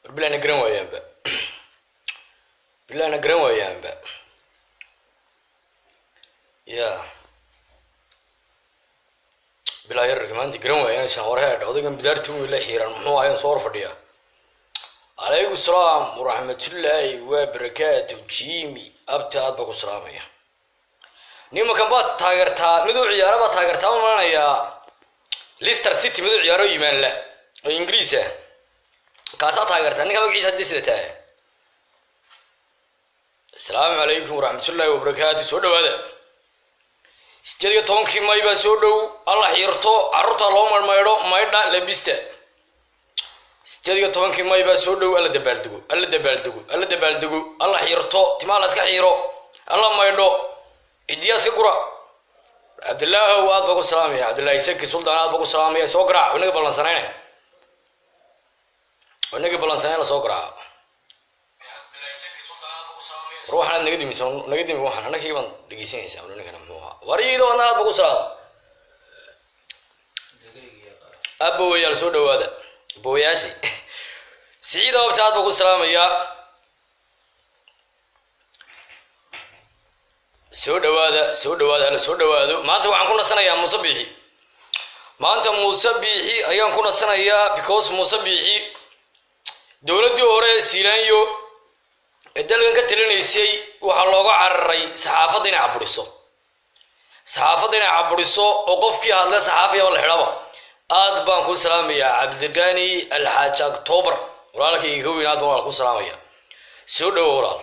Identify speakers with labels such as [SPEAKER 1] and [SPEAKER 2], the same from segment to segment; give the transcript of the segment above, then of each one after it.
[SPEAKER 1] bilana garan waayaanba bilana garan waayaanba ya bilaa yararka maanta garan waayaan horeheedh odaygan bidaarti uu la xiiran muxuu ahayn soo hor fadhiya calaykum salaam waraxmatullaahi waa barakaatu jimi abti aad baa ku salaamaya nimankan baad taageertaa miduu ciyaara baad taageertaa ma malanayaa lister city miduu ciyaaro yimaan la oo ingiriis ah kaasaa taageertaa ninka magaciisa haddii sida tahay asalaamu calaykum waraxmatullaahi wabarakaatu soo dhawaada sideed iyo tobankii may baa soo dhow alla xiirto carruurta loo marmaydho maydha labista sideed iyo tobankii may baa soo dhow alla dabaaldego alla dabaaldego alla dabaaldego alla xiirto timaa la iska xiiro alla maydho cidiyaa iska gura cabdillaahow aad baa ku salaamaya cabdillahi saki suldaan aad baa ku salaamaya soo garaac inaga ballansanayne inagii ballansanayna soo garaaca war waxaanaad naga dimisa naga dimi waxaan anagii baan dhegeysanaysaa ninkana muxuu ahaa war iido adna aad baa ku salaama abowayaal soo dhawaada abowayaashii siciida abta aad baa ku salaamayaa soo dhawaada soo dhawaada alla soo dhawaado maanta waxaan ku nasanayaa muuse biixi maanta muuse biixi ayaan ku nasanayaa because muuse biixi dowladdii hore siilaanyo ee dalkan ka talinaysay waxaa looga cararay saxaafadda inay caburiso saxaafadda inay caburiso oo qofkii hadle saxaafiyaba la xidhaba aad baan kuu salaamayaa cabdiqani alxaaji october walaalkayga ka weyn aad baan walaal ku salaamaya soo dhawo walaal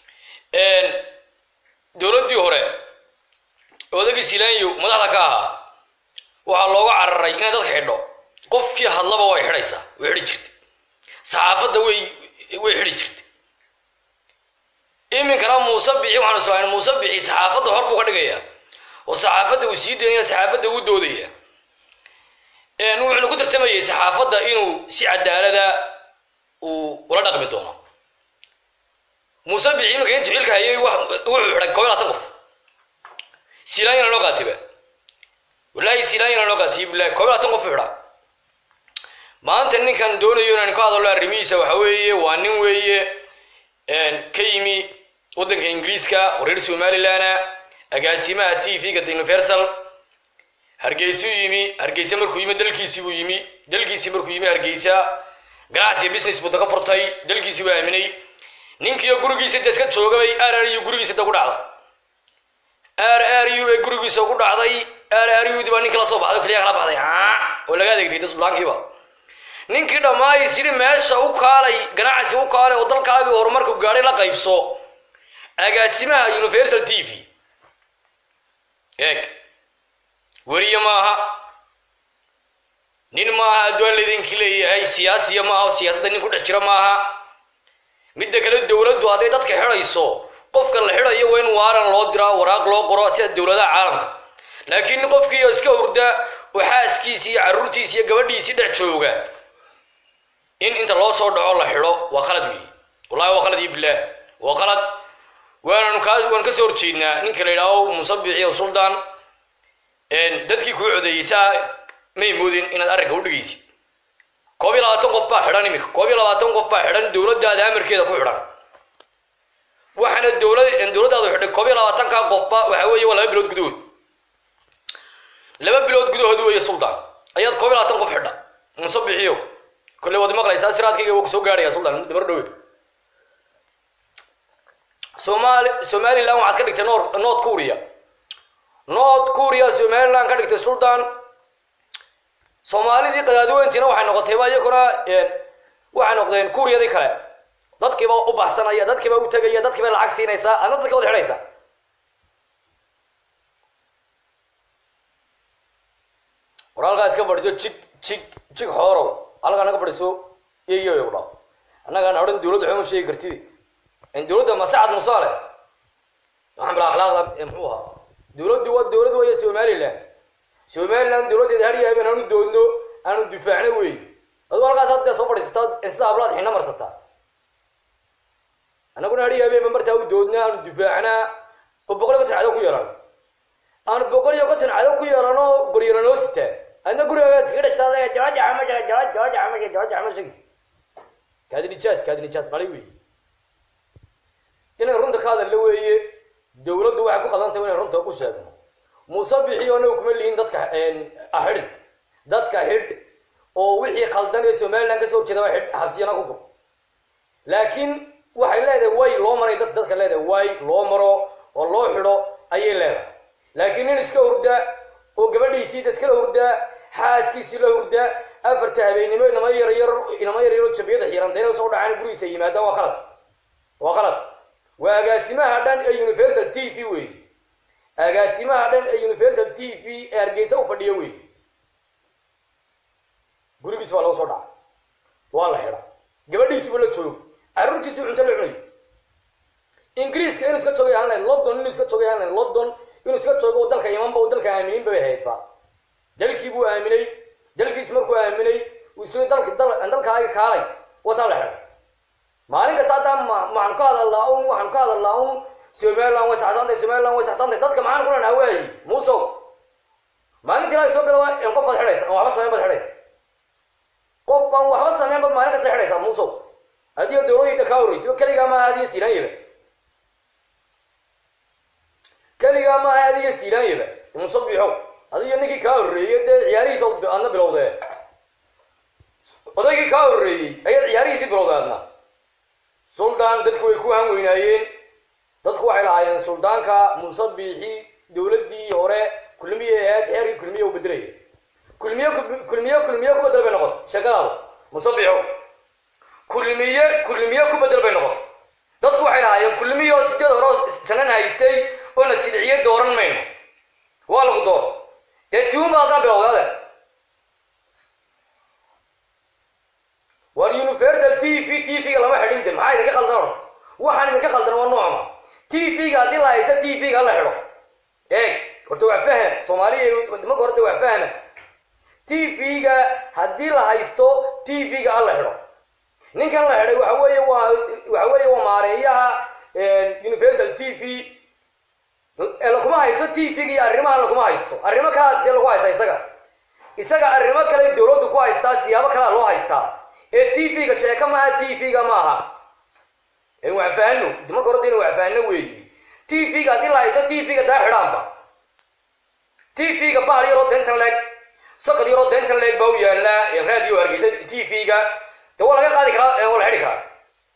[SPEAKER 1] dowladdii hore odagii silaanyo madaxda ka ahaa waxaa looga cararay inay dadka xidho qofkii hadlaba way xidhaysaa way xidhi jirtay saxaafadda way way xidhi jirtay iminkana muuse bixi waxaanu soo muuse bixi saxaafadda hor buu ka dhigayaa oo saxaafadda uu sii daynaya saxaafadda uu doodaya wuxuuna ku tartamayay saxaafadda inuu si cadaalada uu ula dhaqmi doono muuse bixi iminka intuu xilka hayay wuxuu xidhay koob iyo labaatan qof silaanyana loo qaatiba wallaahi silaanyana loo qaatiy bilahi koob iyo labaatan qof u xidhaa maanta ninkan doonayo inaan ka hadallo arrimihiisa waxa weeye waa nin weeye ka yimi waddanka ingiriiska wareer somalilana agaasimaha t v-ga universal hargeysuu yimi hargeysa markuu yimi dalkiisii buu yimi dalkiisii markuu yimi hargeysa ganacsiga business buu daga furtay dalkiisii buu aaminay ninkiiyo gurigiisa de iska joogabay r r u gurigiisa da ku dhacday r r u bay gurigiisa ku dhacday r r u di baa ninki la soo baxday keliya kala baxday oo laga adeegtay suldaankiiba ninkii dhammaay sidhi meesha u kaalay ganacsi u kaalay oo dalkaagii horumarku gaadhay la qaybso agaasimaha universal t v eeg weriye maaha nin maaha addoon laydinki leeyahay siyaasiya maaha oo siyaasadda nin ku dhex jira maaha midda kale dowladdu hadday dadka xidhayso qofka la xidhayo waa in waaran loo diraa waraaq loo qoro sida dowladaha caalamka laakiin qofkii iska hurda oo xaaskiisii iyo carruurtiisi iyo gabadhiisii dhex jooga in inta loo soo dhaco la xidho waa qalad weyi wallahi waa qalad iyo bilaah waa qalad waananu kaa waan kasoo horjeednaa ninka la yidhaaho musabixi o suldaan dadkii kuu codeeyey saa may moodin inaad arrinka u dhigaysid koob iyo labaatan qof baa xidhan iminka koob iyo labaatan qof baa xidhan dowladdaada amarkeeda ku xidhan waxaana dowlad dowladdaadu xidhay koob iyo labaatankaa qofba waxa weeye waa laba bilood gudahood laba bilood gudahood weeye suldaan ayaad koob iyo labaatan qof xidha musabixiyo kolley waad maqlaysaa siraadkayga waa kusoo gaarhaya suldaan dabar dhowe somali somaliland waxaad ka dhigtay nor north korea north korea somaliland ka dhigtay suldaan soomaalidii qadaadiweyntiina waxay noqotayba iyaguna waxay noqdeen kuuriyadii kale dadkiiba u baxsanaya dadkiiba u tegaya dadkiiba lacag siinaysaa adna dadka wad xidhaysaa war halkaa iska fadhiso jig jig jig xoorow halkaa naga fadhiso iyo ku dhaa annagaan odhan dowladda waxuma sheegi kartid in dowladda masacad musaale waxaan bilaa akhlaaqda muxuu ahaa dowladdu waa dowlad weeye somaliland somaliland dowladdeeda har yahay baan aanu doodno aanu difaacno wey aduu halkaas hadda soo fadhiisataa sida hablaad xina marsataa annaguna har yahay ma martaa u doodna aanu difaacnaa oo boqol iyo konton cadow ku yeelano aanu boqol iyo konton cadow ku yeelano goryana noo sitaa adna gurigaaga iskaga dhextaada jalaja xamasha jala jalaja xamasha jalaja xamasha shagis kaadi nijaas kaadi nijaas dhalay weeye inay runta ka hadalla weeye dawladdu waxay ku qadantay inay runta u sheegno muuse bixiyo anagu kuma lihin dadka xidh dadka xidh oo wixii khaldan ee somaliland kasoo horjeeda waa xidh xabsiyana ku gub laakiin waxay leedahay way loo maray dad dadka leedahay way loo maro oo loo xidho ayay leedahay laakiin nin iska hurda oo gabadhiisiida iskala hurdaa xaaskiisii la hurdaa afarta habeennimo inama yar yar inama yar yaroo jabiyada xiirantayna soo dhacaan gurigiisa yimaadaan waa qalad waa qalad waa agaasimaha dhan ee universal t v wey agaasimaha dhan ee universal t v ee hargeysa u fadhiya wey gurigiis baa laga soo dhaca waa la xidha gabadhiisiiba la joogo carruurtiisii cunto la cunayo ingiriiska inuu iska joogay aan lahayn london inuu iska joogay aan lahayn london inuu iska joogo oo dalka imanba oo dalka aaminin bay haydba dalkii buu aaminay dalkiis markuu aaminay uu isla dalka dal dalkaaga kaalay wataa la xidhay maalin kasta haddaan ma maxaan ka hadalnaa un waxaan ka hadalnaa un somaliland way saxsantay somaliland way saxsantay dadka maxaan ku lenaha waayi muusow maalintii ilaa soo gada in qof baad xidhaysa aan waxba sameyn baad xidhaysa qof baan waxba sameyn baad maalin kasta xidhaysaa muusow adigo dawladayda kaa horreysiba keligaa maaha adiga siiraanyaba keligaa maaha adiga siiraanyaba muuse biixow adiga ninkii kaa horreeyey dee ciyaarihiisa aadna bilowdee odaygii kaa horreeyey ayaad ciyaarihiisii bilowday aadna suldaan dadku way ku han weynaayeen dadku waxay lahaayeen suldaanka muuse biixi dawladdii hore kulmiye ahayd xeerkii kulmiye u bedelaya kulmiye kulmiye kulmiye ku bedel bay noqotay sheekadaada muuse biixow kulmiye kulmiye ku bedel bay noqotay dadku waxay lahaayeen kulmiye oo sideed hore oo sanan haystay oo na silciye dooran mayno waa lagu door dee tiun baa haddana bilowdaade war universal t v t v-ga lama xidhin de maxaa idinka khaldan or waxaan idinka khaldan waa noocma t v-ga haddii la haysta t v-ga la xidho eeg horta waa faham soomaaliya marka horta waa fahma t v-ga haddii la haysto t v-ga alla xidho ninkan la xidhay waxa weeye waa waxa weeye waa maareeyaha universal t v lakuma haysto t v-ga iyo arrimaha lakuma haysto arrimo kalaa dee lagu haysta isaga isaga arrimo kale dawladdu ku haystaa siyaabo kalea loo haystaa ee t v-ga sheeko maaha t v-ga maaha wax faano marka horta ina wax faano weeyi t v-ga haddii la haysto t v-ga daa xidhaanba t v-ga bahal yaroo dentan leeg sokod yaroo dentan leeg baa u yaallaa raadiyo hargeysa t v-ga de waa laga qaadi karaa waa la xidhi karaa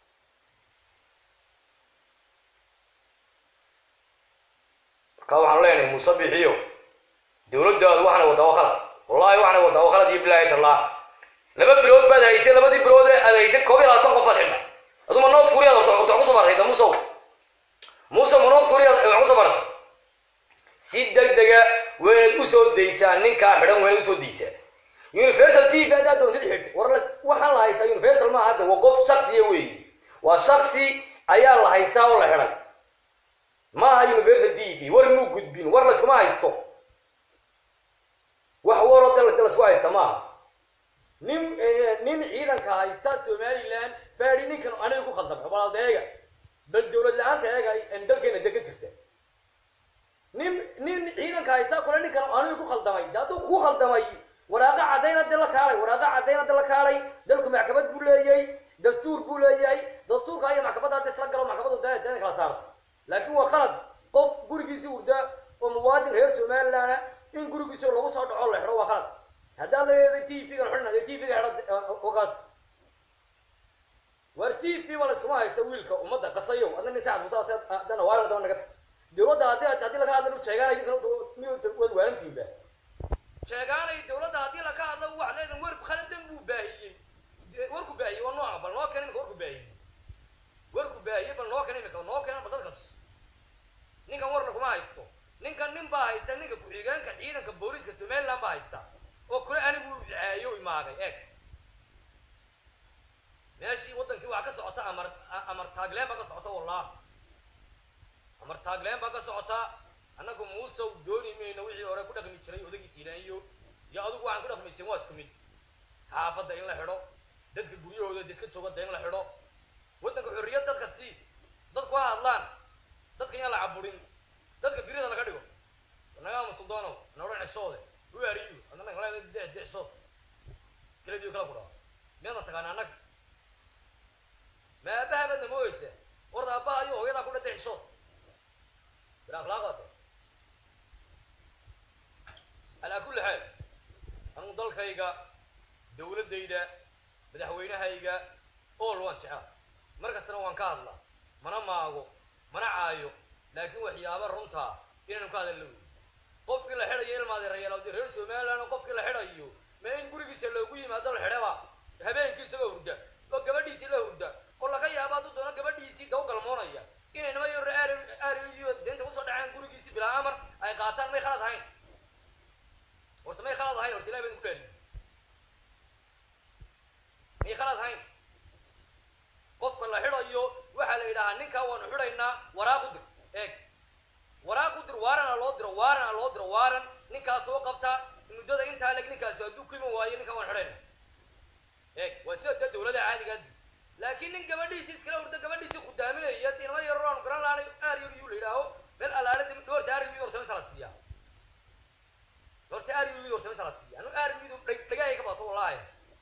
[SPEAKER 1] marka waxaan leenahay muuse bixiyo dawladdaadu waxaana waddaa waa qalad wallahi waxaana waddaa waa qalad iyo bilaahi tallah laba bilood baad haysay labadii bilood aad haysay koob iyo labaatan qof baad xidha aduma nood kuriyaad horta horta kusoo bartay da musow muuse ma nood kuriyaad wax kusoo bartay si deg dega waa inaad usoo daysaa ninkaa xidhan waa inaad usoo daysaa universal t v haddaad doontid xidh war waxaan la haystaa universal maaha hadda waa qof shaksiya weeyi waa shaksi ayaa la haystaa oo la xidhay maaha universal t v war muu gudbin war layskuma haysto wax waroo de laysku haysta maaha nin nin ciidanka haysta somaliland baadi ninkan aniga ku khaldamay balaalda eega bal dawlad la-aanta eega dalkeena dega jirta nin nin ciidanka haysta kule ninkan aniga ku khaldamay de hadduu ku khaldamay waraaqa caddayna de la kaalay waraaqa caddayna de la kaalay dalku maxkamad buu leeyahay dastuur buu leeyahay dastuurka iyo maxkamadda hadda isla galo maxkamaddu da dana kala saarto laakiin waa qalad qof gurigiisii urda oo muwaadin reer somaliland in gurigiisi lagu soo dhaco la xidho waa qalad haddaad leedahay t v-ga xidhna t v-ga xidho ogaas war t v ba layskuma haysta wiilka ummadda qasayow adna nin sacad musa adana waa daba naga dawladda haddii haddii laga hadlo sheegaanay wad waalantiinba sheegaanay dawladda haddii laga hadlo waxaad leedahay war khaladan buu baahiyey warku baahiyey waa nooca bal noo keen imika warku baahiyey warku baahiyey bal noo keen imika noo keen bal dadka tus ninkan war laguma haysto ninkan nin baa haysta ninka ku-xigeenka ciidanka booliiska somaliland baa haysta oo kule anigu ducaayo imaagay eeg meeshii waddankii waxaa ka socota amar amar taagleen baa ka socota wallah amar taagleen baa ka socota annagu muusow dooni mayno wixii hore ku dhaqmi jiray odagiis ilaaniyo iyo adigu waxaan ku dhaqmaysen waa isku mid xaafadda in la xidho dadka guryahooda da iska jooga da in la xidho waddanka xorriyad dadka sii dadku ha hadlaan dadka yaan la caburin dadka birida laga dhigo nagaama suldaanow noodhan ceshoode who are you adana de deshood kala diyo kala kudhaa miyaadna taqaana annaga aabaha baad namooyeysa warda aabaha iyo hooyadaa ku dhintay xishood bil akhlaaqaate calaa kulli xaal anugu dalkayga dawladdayda madaxweynahayga ool waan jeclaa mar kastana waan ka hadlaa mana maago mana caayo laakiin waxyaaba runtaa inaynu ka hadalna wey qofkii la xidhayo ilmaadeerayaal reer somaliland qofkii la xidhayo ma in gurigiisa loogu yimaado la xidhaba habeenkii isagoo hurda oo gabadhiisii la hurda oo laga yaabo hadduu doono gabadhiisii daw galmoonaya inay nima yar aariyo deenta kusoo dhaceen gurigiisii bilaa amar ay qaataan may khalad ahayn horta may khalad ahayn horta ilahi baan ku dhaariy may khalad ahayn qofka la xidhayo waxaa la yidhahaa ninkaa waanu xidhaynaa waraaq u dir eeg waraaq u dir waarana loo diro waarana loo diro waaran ninkaas soo qabta muddada intaa leg ninkaas hadduu ku iman waayo ninkaa waan xidhayna eeg waa sida dee dawlada caadigaa laakiin nin gabadhiisii iskala hurda gabadhiisii khudaaminaya inama yaroo aanu garan laanay aryuu la yidhaaho meel alaale horta aryuu horta misa la siiya horta aryuu horta misa la siiya anu aryuu dhagahay ka bato wallahi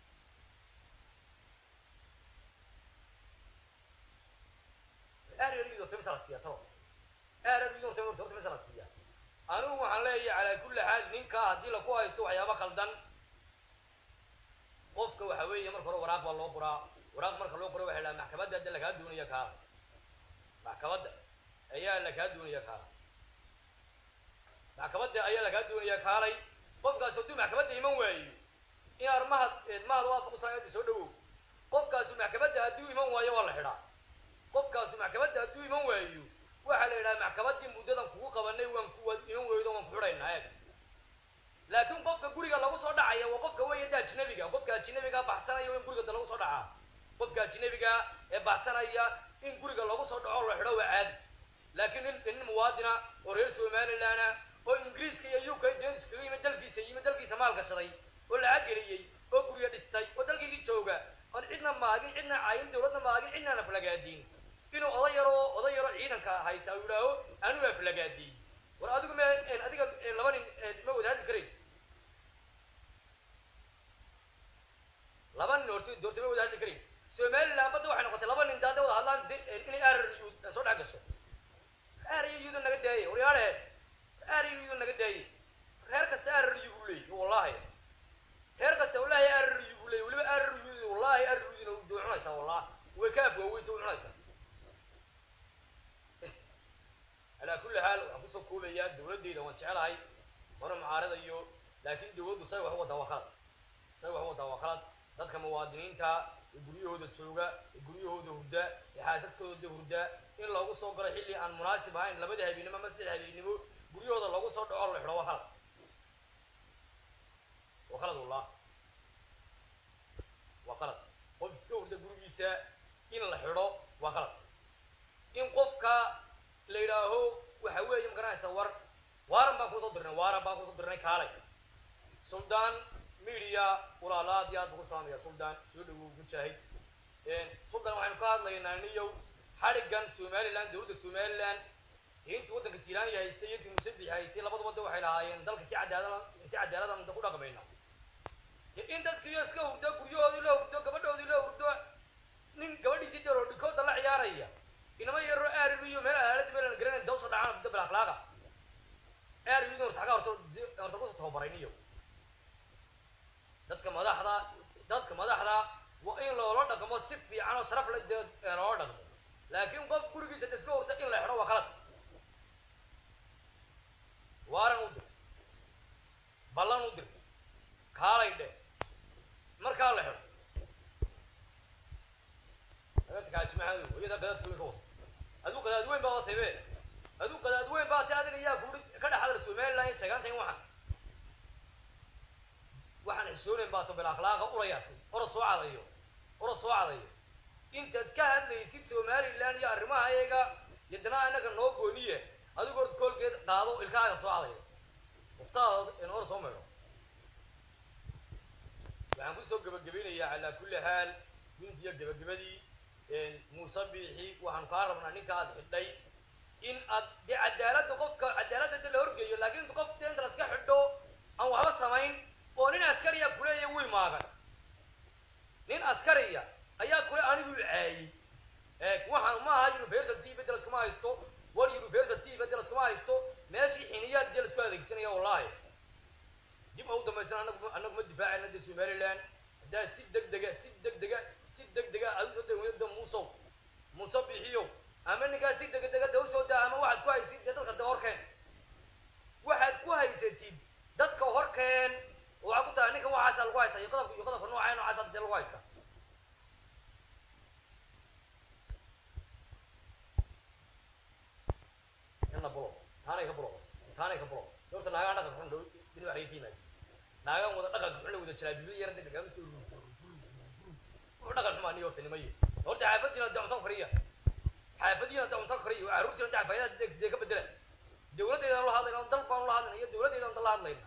[SPEAKER 1] aryuu horta misa la siiya taba aryuu horta horta misa la siiya anigu waxaan leeyahay calaa kulli xaal ninkaa haddii laku haysto waxyaaba khaldan qofka waxa weeye marka hore waraaq baa loo qoraa waraaq marka loo qoro waxa la maxkamadda hadda lakaa doonaya kaala maxkamadda ayaa lakaa doonaya kaala maxkamadda ayaa lakaa doonaya kaalay qofkaas hadduu maxkamadda iman waayo in armahad mahad waa kusaayada soo dhawow qofkaasu maxkamadda hadduu iman waayo waa la xidhaa qofkaasu maxkamadda hadduu iman waayo waxaa la yidhaha maxkamaddii muddadan kugu qabanay waan ku iman weydo waan ku xidhaynaa eeg laakiin qofka guriga lagu soo dhacaya waa qofka weeye da ajnabiga qofka ajnabiga baxsanaya in guriga da lagu soo dhacaa qofka ajnabiga ee baxsanaya in guriga lagu soo dhaco la xidho waa caadi laakiin nin nin muwaadina oo reer somalilandna oo ingiriiska iyo uk dens kaga yimid dalkiisa yimid dalkiisa maal gashaday oo lacag geliyey oo guryo dhistay oo dalkiigii jooga oon cidna maagin cidna caayin dawladna maagin cidna naflagaadiin inuu oday yaroo oday yaroo ciidanka hayta uu yidhaaho anuu aflagaadiin war adigu me adiga laba nin ma wadaadi karayn laba nin horta doorta ma wada hadli karayn somaliland badda waxay noqotay laba nin daada wada hadlaan inay aryu soo dhex gasho aryuda naga daayey waryaale aryuda naga daayey reer kasta aryu buu leeyay wallahi reer kasta wallahi aryu buu leeyay weliba aryuda wallahi aryudina way cunaysaa wallahi way ka afwaaweyta way cunaysaa calaa kulli xaal waxaan kusoo koobayaa dawladdayda waan jecelahay mana mucaaradayo laakiin dawladdu say wax u wadaa waa khalad say wax u wadaa waa khalad dadka muwaadiniinta ee guryahooda jooga ee guryahooda hurda ee xaasaskooda hurda in loogu soo galo xilli aan munaasib ahayn labada habeennimo ama saddex habeennimo guryahooda loogu soo dhaco la xidho waa khalad waa khalad wallah waa khalad qof iska hurda gurigiisa in la xidho waa khalad in qofka la yidhaaho waxa weeye ma garanaysa war waaran baan kusoo dirnay waaran baan kusoo dirnay kaalay suldaan media walaala aad iyo aad ugu salaamaya suldaan soo dhawow mujaahid suldaan waxaynu ka hadlaynaa niyow xadhiggan somaliland dawladda somaliland intii waddanka silaaniya haystay iyo intii musabix haystay labada wadda waxay lahaayeen dalka si cadaalad si cadaaladan ku dhaqmayna in dadkiiyo iska hurdo guryahoodii la hurdo gabadhoodii la hurdo nin gabadhiisii daro dhikooda la ciyaaraya inama yaro aariyo meel alaalada meel aan garanayn dawsa dhacaan dabal akhlaaqa aariyo horta xagaa horta horta kusa tababaray niyo dadka madaxda dadka madaxda waa in loola dhaqmo si fiican oo sharaf leh dee loola dhaqmo laakiin qof gurigiisa da iska hurta in la xidho waa khalad waaran u dir ballan u dir kaalay dhe markaa la xidho kaajimahadu iyada qadaad weyn ka was aduu qadaad weyn baa watay be aduu qadaad weyn baa si adiga yaa kuuri ka dhex hadal somaliland iyo sheegaantayn waxaan waxaan xishoonayn baa to bil akhlaaqa urayaatay ora soo cadayo ora soo cadayo intaad ka hadlaysid somaliland iyo arrimaha iyaga yadana anaga noo gooniye adigu hor koolkeed qaado ilkaaga soo cadayo uftaada in hor soo meedho waxaan kusoo gebagabaynayaa calaa kulli xaal guntiyo gebagabadii muuse biixi waxaan kaa rabnaa ninka aad xidhay in aad dee cadaaladda qofka cadaaladda de la horgeeyo laakiin qof dee inta laska xidho aan waxba samayn oo nin askariya kuleeya wiy maagan nin askariya ayaa kule anigu caayey dambaysan anagu anagu ma difaacayna de somaliland haddaa si degdega si degdega si degdega aad usoo degmada muusow muuse bixiyo ama ninkaas si degdega de usoo daa ama waxaad ku haysid dee dadka de horkeen waxaad ku haysatid dadka horkeen waxaa ku tahay ninkan waxaasa lagu haysta iyo qodobka iyo qodobka noocaa noocaasa dee lagu haysta ina bulo taanay ka bulo taanay ka bulo doorta naagaan dhaqan xun dhow bini waxay ka yimaadi naagaan wada dhaqan xun la wada jiraa biyo yara degdeg ama soo wuxuu dhaqan xumaa niyo horta nimaye horta xaafadiina de cunto kariya xaafadiina de cunto kariya waa carruurtiina de xafaayadaha dee dee ka bedela dawladdeedaan la hadlayna dal baan la hadlayna iyo dawladdeedaan dal la hadlayna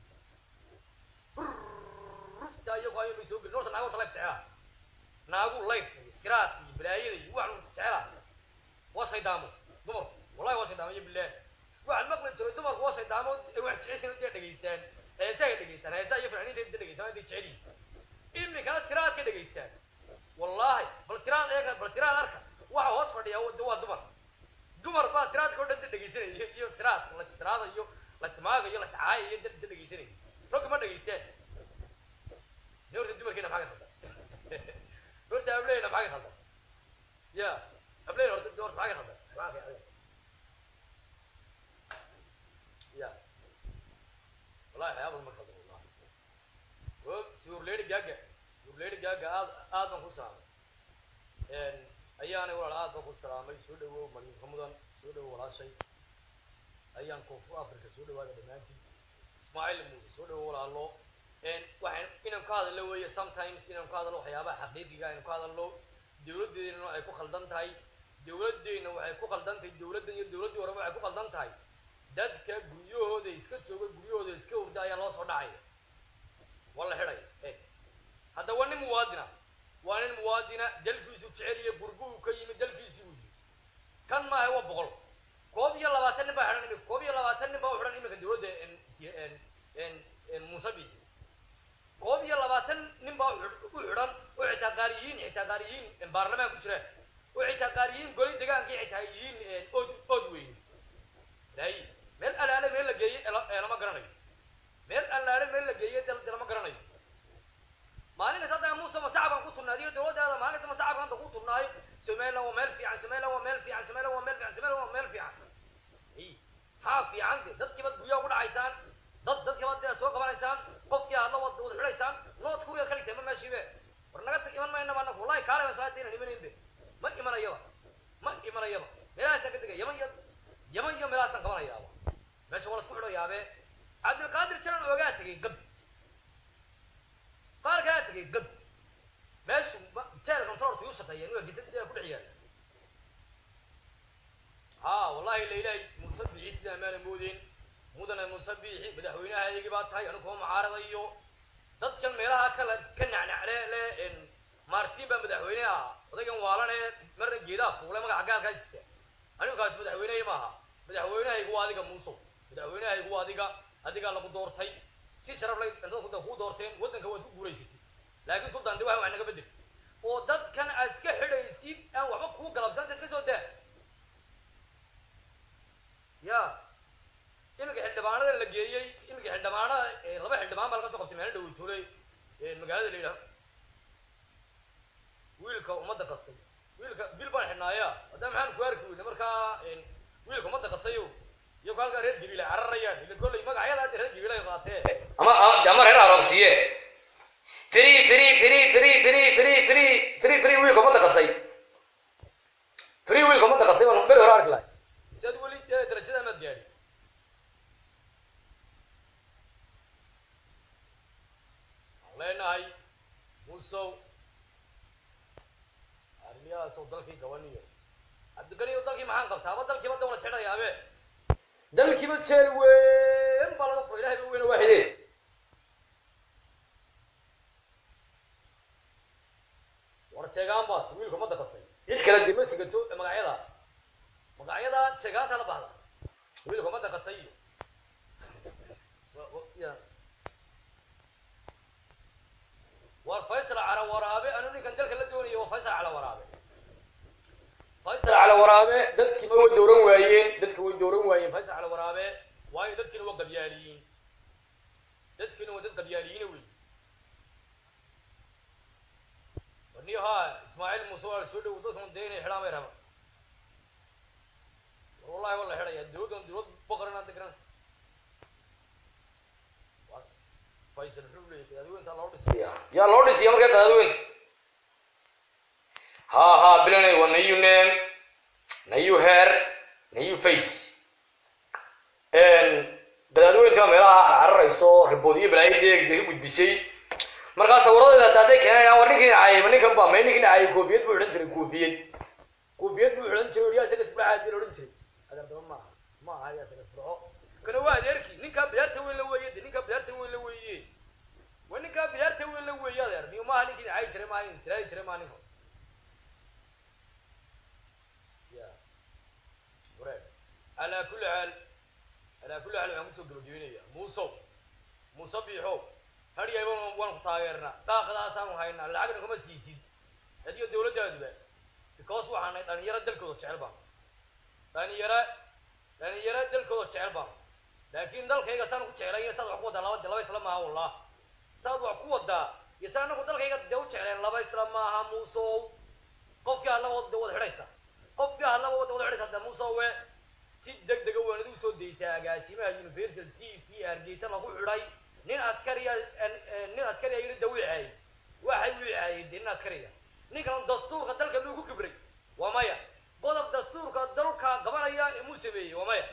[SPEAKER 1] rufta iyagu ayo bay soo gelin horta naagu horta layf jecela naagu layf iyo siraad iyo balaayada iyo wax jecela waa shaydaamo dumarku wallahi waa shaydaamo iyo bilaah waxaan maqli jiray dumarku waa shaydaamo wax jecel dee dhegaystaan heesaha dhegaystaan heesaha iyo fanaaniinta inta dhegaystaan intay jecel yihiin iminkana siraad ka dhegaystaan wallahi bal siraad eega bal siraad arka waxa hoos fadhiya waa dumar dumar baa siraadka oo dhan da dhegaysanaya iyo siraad la siraadayo la smaagayo la scaayayo da da dhegaysanaya ragga ma dhegaystaan de horta dumarkeena maxaa ka khaldan horta ableyna maxaa ka khaldan ya ableyna horta horta maxaa ka khaldan subxaanka ya ya wallahi waxyaabada ma khaldan wallahi o suurleydi gaaga suurleydi gaaga aad aad baan ku saamay ayaanay walaal aad baan ku salaamay soo dhawow maryamka mudan soo dhawow walaashay ayaan koonfur africa soo dhawaada dhammaantiin ismaaciil muuse soo dhawow walaalo waxaan inaan ka hadalno weeye sometimes inaan ka hadalno waxyaabaha xaqiiqiga aynu ka hadalno dawladdeena ay ku khaldan tahay dawladdeena waxay ku khaldan tahay dawladdan iyo dawladdii horeba waxay ku khaldan tahay dadka guryahooda iska jooga guryahooda iska hurda ayaa loo soo dhacaya waa la xidhaya eeg hadda waa nin muwaadina waa nin muwaadina dalkiisu jecel iyo gurguhu ka yimid dalkiisii buu yimi kan maaha waa boqol koob iyo labaatan nin baa xidhan imika koob iyo labaatan nin baa u xidhan iminka dawladda musabi koob iyo labaatan nin baa u xidhan oo xitaa qaariyiin xitaa qaariyiin baarlamaan ku jiraan oo xitaa qaariyiin goli deegaankii xitaa yihiin ood ood weyn laayi meel alaale meel la geeyey lama garanayo meel alaale meel la geeyey de lama garanayo maalinkas hadda muuse masacabkan ku turnaadiyo dawladdaada maalinta masacabka hadda ku turnaayo somaliland waa meel fiican somaliland waa meel fiican somaliland waa meel fiican somaliland waa meel fiican haa fiican de dadkiibaad guryaha ku dhacaysaan dad dadkiibaad dee soo qabanaysaan qofkii hadla wad wada xidhaysaan nood kuriga ka dhigtay ma meeshiibe war naga tag iman maynaba anagu wallahi kaalay masaadina imanaybe ma imanayaba ma imanayaba meelahaasaan ka degay yaman iyo yaman iyo meelahaasaan qabanayaaba meesha waa la isku xidhayaabe cabdilqaadir jalan oogaa tegay gab qaar kalaa tegay gab meeshu jeel controlka yuu shaqeeyeen waa gisa ku dhex yaala ها والله ليلى مصبحي سيدا ما نمودين مدن مصبحي مدحوينها يجي بات هاي أنا كهم عارض أيو ضد كان ميلها كلا كنا على لا إن مارتين بمدحوينها وذاك والله مرة جيدا فولا ما عقال كايست أنا كاس مدحوينها معها مدحوينها يقوا هذيك موسو مدحوينها يقوا هذيك هذيك الله بدور تاي si sharaf leh inta ku ku doorteen wadanka waad ku guuleysatay laakiin sultan dawaa wax naga bedel oo dadkan aad iska xidhaysid aan waxba kuu galabsan iska soo daa ya iminka xildhibaanada la geeyey iminka xildhibaanada laba xildhibaan baa laga soo qabtay meel dhow tuulay magaalada la yidhaho wiilka ummadda qasay wiilka bil baan xidhnaaya hadda maxaan ku arki weyne markaa wiilka ummadda qasayo iyagu halkaa reer jibiil ay cararayaan ila kolley magacyada hadda reer jibiil ay qaatee ama ama reer arabsiye firi firi firi firi firi firi firi firi firi wiilka ummadda qasay firi wiilka ummadda qasay baan beri hore arki lahay si ad weli darajada maad gaadhi waxaan leenahay musow arrimiyahaasoo dalkii gabaniyo cabdiganiyo dalkii maxaan qabtaa aba dalkiiba dawla xidhayaabe dalkiiba jeel weyn baa laga fura ilahay ba weyna waaxide war jeegaan baad wiilka ummadda qasay cid kale dima sigato magacyada magacyada jeegaanta la bahda wiilka ummadda qasay iyo war faysal cala waraabe anu ninkan dalka la doonayo waa faysal cala waraabe faysal cala waraabe dadkiima way dooran waayeen dadki way dooran waayeen faysal cala waraabe waayo dadkiina waa gabyaaliyiin dadkina waa dad qabyaaliyiina wey warniyo haa ismaaciil muuse waa la soo dhowo dadkan dee inay xidhaan bay rabaan war wallahi waa la xidhaya dowladdan dowlad boqorana degran faysal wuxuu leeyahay qadaadweynta loo dhisaya yaa loo dhisaya markaa qadaadweynta ha ha bilanay waa nayu name nayu hair nayu face qadaadweynta meelaha cararayso riboodiyo balaayadeeg ka gudbisay markaa sawiradeeda hadda hadday keenayaan war ninkii caayay ninkan ba may ninkii caayay koofiyad buu xidhan jiray koofiyad koofiyad buu xidhan jiray yaa isaga isbaacaadi la odhan jiray adeerdaba maaha ma aha yaa isaga isbaco kana waa adeerkii ninkaa biyaarta weyn la weeye de ninkaa biyaarta weyn la weeye waa ninkaa biyaarta weyn la weeye adeer niyo maaha ninkii caayi jiray maaha nin tiraayi jiray maaha ninka ya wareeg calaa kulli xaal calaa kulli xaal waxaan kusoo gabagabeynaya muusow muuse biixow hadhiyayba waan ku taageernaa daaqadaasaanu haynaa lacagna kuma siisid adiyo dawladdaaduba because waxaan nahay dhalinyaro dalkooda jecel baan dhalinyaro dhalinyaro dalkooda jecel baan laakiin dalkayga saan ku jeclay saad wax ku wadaa laba laba isla maaha wallah saad wax ku wadaa iyo saa anagu dalkayga dee u jecleen laba isla maaha muusow qofkii alla wada wada xidhaysa qofkii alla wada wada xidhaysa de muusowe si deg dega waanad u soo daysaa agaasimaha universal t v hargeysa lagu xidhay nin askariya nin askariya yiri da wiixaayay waxay wiixaayay de nin askariya ninkan dastuurka dalka muu ku kibray waa maya qodob dastuurka dalka gabanaya muu sameeyey waa maya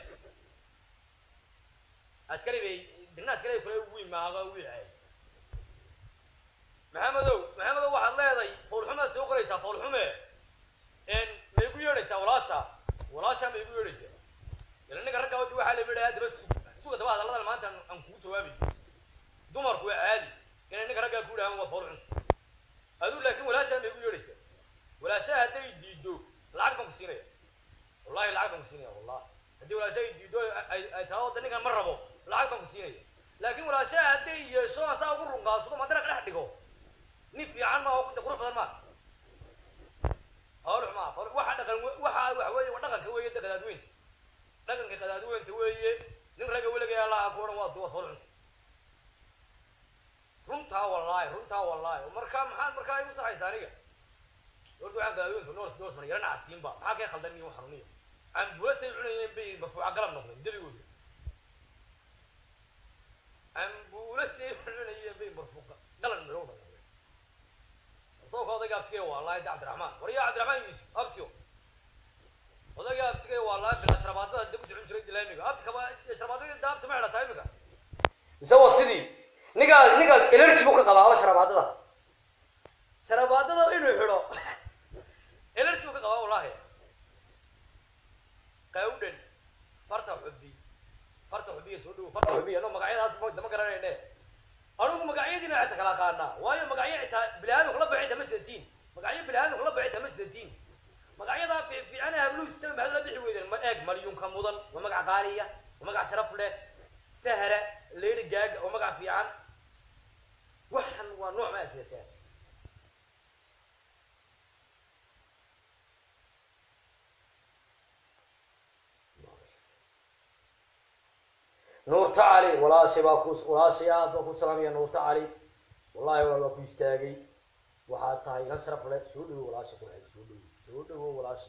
[SPEAKER 1] askari bay nin askari kule wiin maaga wiixaayay maxamedow maxamedow waxaad leedahay foolxumaad soo qoraysaa foolxume may ku yeedhaysaa walaasha walaasha may ku yeedhaysaa ila ninka ragga wadi waxaa la yidhaha daba sug suga daba hadalladan maanta aan kugu jawaabay dumarku waa caadi inay ninka raggaa ku dhahaan waa foolxun aduu laakiin walaashaa may ku yeedhaysaa walaashaha hadday diido lacag baan ku siinaya wallahi lacag baan ku siinaya wallah haddii walaashaha ay diido ay ay tahay wadda ninkan ma rabo lacag baan ku siinaya laakiin walaashaha hadday yeesho asaa ugu runqaasado madana ka dhex dhigo nin fiican ma oo qurux badan ma foolx ma waxa dhaqan waxa waxa weeye waa dhaqanka weeye da qadaadweynta dhaqanka qadaadweynta weeye nin ragga weligaa laha ku odhan waa duwa foolxun runtaa wallaahi runtaa wallaahi marka maxaad markaa igu saxaysa aniga horta waxaan qadaadweynta noos noos mar yarana casiinba maxaa kay khaldan iyo xanuuniya cambulasay cunayeen bay marfuuca galab noqdeen debigooda cambulasay cunayeen bay marfuuca galab noqdeen soo ka odayga abtigay wallaahi da cabdiraxmaan war yaa cabdiraxmaan yuusuf abtiyo odayga abtigay wallaahi bila sharabaadada dib u socon jiray dilaamiga abti kaba sharabaadada daabta ma xidhataa imika mise waa sidii ninkaas ninkaas energy buu ka qabaaba sharabaadada sharabaadada inuu xidho energy buu ka qabaa wallahi qawdhan farta xubi farta xubiya soo dhowo farta xubiya no magacyadaas dama garanayne anugu magacyadiina xita kala qaanaa waayo magacyo xitaa bilaadin kula baxay tama sidatiin magacyo bilaadin kula baxay tama sidatiin magacyadaa fiifiicana habluhu sita maxaad la bixi weydeen ma eeg maryunka mudan waa magac qaaliya waa magac sharaf leh sahra leyri gaaga waa magac fiican waxan waa nooc ma asidataa nuurta cali walaashay baa ku walaashay aad baa ku salaamaya nuurta cali wallahi waa baa ku istaagay waxaad tahay hal sharaf le soo dhawo walaasha ku soo dhawo soo dhawo walaasha